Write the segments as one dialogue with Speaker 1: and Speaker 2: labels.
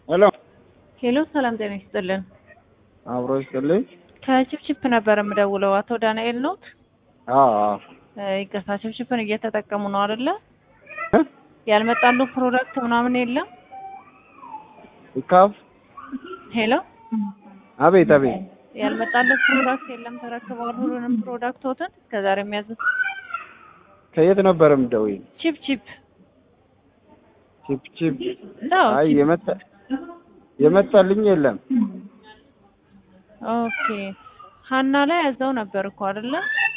Speaker 1: ሄሎ
Speaker 2: ሄሎ ሰላም ጤና ይስጥልን።
Speaker 1: አብሮ ይስጥልኝ።
Speaker 2: ከችፕችፕ ነበር የምደውለው። አቶ ዳንኤል ኖት?
Speaker 1: አዎ አዎ።
Speaker 2: እ ይቅርታ ችፕችፕን እየተጠቀሙ ነው አይደለ?
Speaker 1: እ?
Speaker 2: ያልመጣሉ ፕሮዳክት ምናምን የለም?
Speaker 1: ይካፍ
Speaker 2: ሄሎ
Speaker 1: አቤት አቤት።
Speaker 2: ያልመጣሉ ፕሮዳክት የለም? ተረክበዋል ሁሉንም ፕሮዳክቶትን እስከዛሬ የሚያዙት?
Speaker 1: ከየት ነበር የምትደውይ?
Speaker 2: ቺፕ ቺፕ
Speaker 1: ቺፕ ቺፕ።
Speaker 2: አዎ
Speaker 1: አይ
Speaker 2: ቺፕ።
Speaker 1: የመጣ የመጣልኝ የለም።
Speaker 2: ኦኬ ሀና ላይ ያዘው ነበር እኮ አይደለ?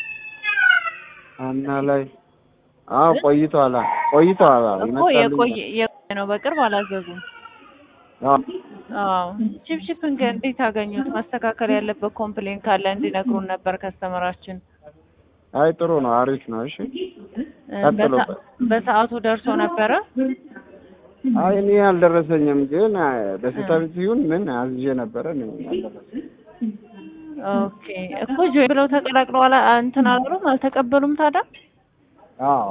Speaker 1: አና ላይ አዎ ቆይቷል ቆይቷል። አዎ
Speaker 2: እኮ
Speaker 1: ይመጣልኝ
Speaker 2: የቆየ የቆየ ነው በቅርብ አላዘዙም።
Speaker 1: አዎ
Speaker 2: አዎ ቺፕቺፕን ግን እንዴት አገኙት? ማስተካከል ያለበት ኮምፕሌን ካለ እንዲነግሩን ነበር ከስተመራችን።
Speaker 1: አይ ጥሩ ነው አሪፍ ነው። እሺ
Speaker 2: እ
Speaker 1: ቀጥሎበት።
Speaker 2: በሰ- በሰዓቱ ደርሶ ነበረ?
Speaker 1: አይ እኔ አልደረሰኝም፣ ግን አ፣ በስህተት ሲሆን ምን አዝዤ ነበረ እኔ አልደረሰኝም።
Speaker 2: ኦኬ እኮ ጆይ ብለው ተቀላቅለው አላ እንትን አላሉም አልተቀበሉም ታዲያ?
Speaker 1: አዎ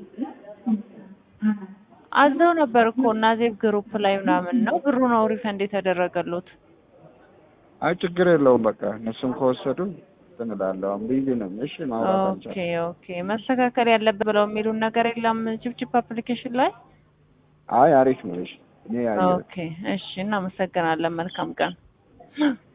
Speaker 2: አዘው ነበር እኮ እና ዜብ ግሩፕ ላይ ምናምን ነው ብሩ ነው ሪፈንድ የተደረገሉት።
Speaker 1: አይ ችግር የለውም በቃ እነሱም ከወሰዱ እንትን እላለሁ። አሁን ቢዚ ነኝ። እሺ ማውራት
Speaker 2: ኦኬ
Speaker 1: አልቻልኩም።
Speaker 2: ኦኬ መስተካከል ያለበት ብለው የሚሉን ነገር የለም ቺፕቺፕ አፕሊኬሽን ላይ?
Speaker 1: አይ አሪፍ ነው። እሺ እኔ ያየሁት
Speaker 2: ኦኬ እሺ እናመሰግናለን። መልካም ቀን